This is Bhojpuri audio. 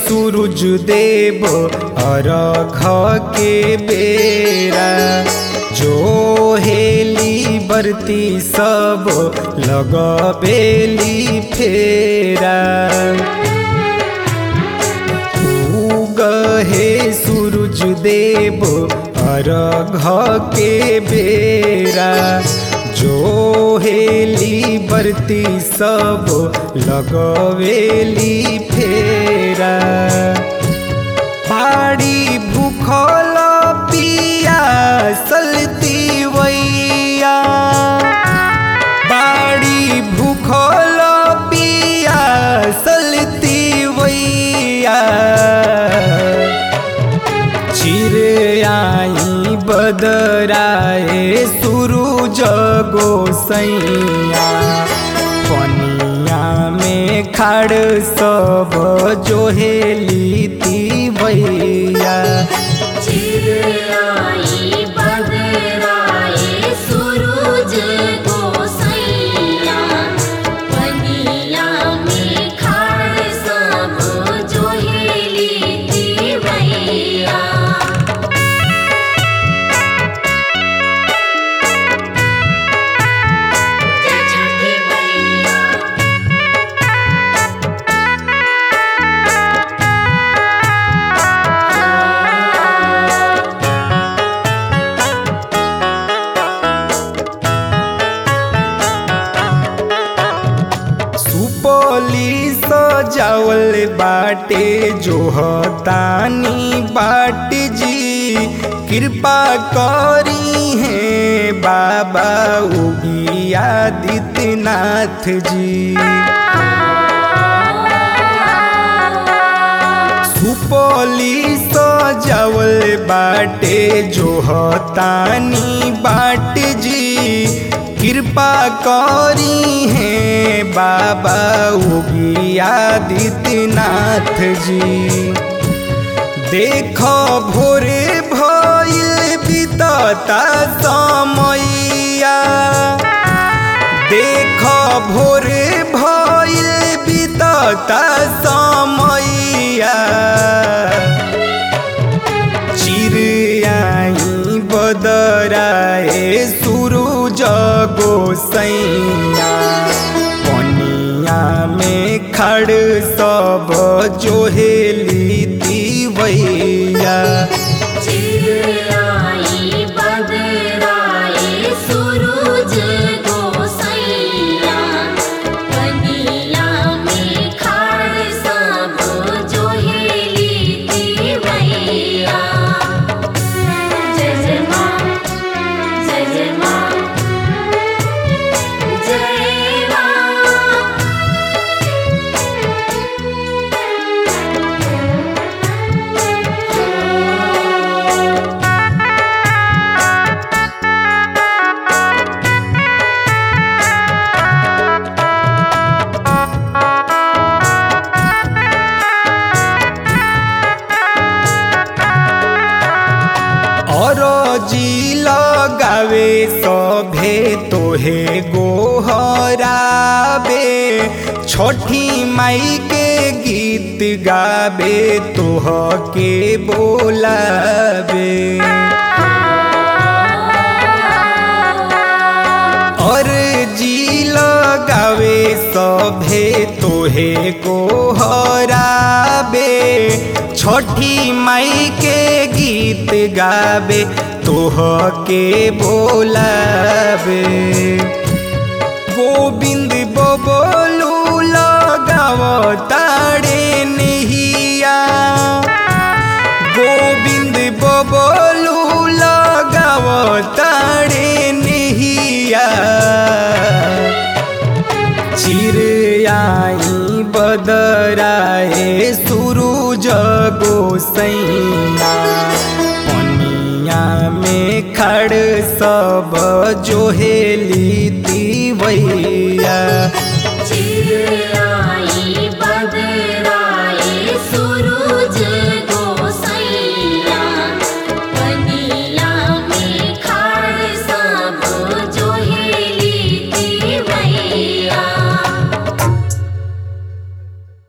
सूरज देव अरघ के बेरा जो हेली बरती सब लगबेली फेरा उगहे सूरज देव अरघ के बेरा जो हेली बरती सब लगवेली फेरा पाड़ी भूखल पिया सलती वैया बाड़ी भूखल पिया सलती वैया चिर आई बदराए सूरज गोसैया पनिया में खाड़ सब जोहेली भैया चिराई बदराए सूरज गोसैया पनिया में खाड़ सब जोहेली दिवैया जय छठी मैया सुपली सजावल बाटे जोहतानी बाट जी कृपा करी है बाबा उगी आदित्यनाथ जी सुपली सजावल बाटे जोहतानी बाट जी कृपा करी है बाबा उगी आदित्यनाथ जी देखो भोरे भइल बितता समैया देख भोरे भइल बितता समैया चिड़ियाई बदराए सूरज गोसैया पनिया में खड़ सब जोहेली दिवैया चिराई बदराए सूरज गोसैया पनिया में खाड़ सब जोहेली दिवैया जय जय माँ जय जय माँ जय माँ और जी लगावे सभे तोहे गोहराबे छठी माई के गीत गाबे तोह के बोलाबे और जी लगावे सभे तोहे गोहराबे छठी माई के गीत गाबे तोह के बोलाबे गोविंद बबलू लगाव ताड़े नहिया गोविंद बबलू लगाव ताड़े नहिया चिड़ियाई बदराए सूरज गोसैया पनिया में खड़ सब जोहेली दिवैया चिराई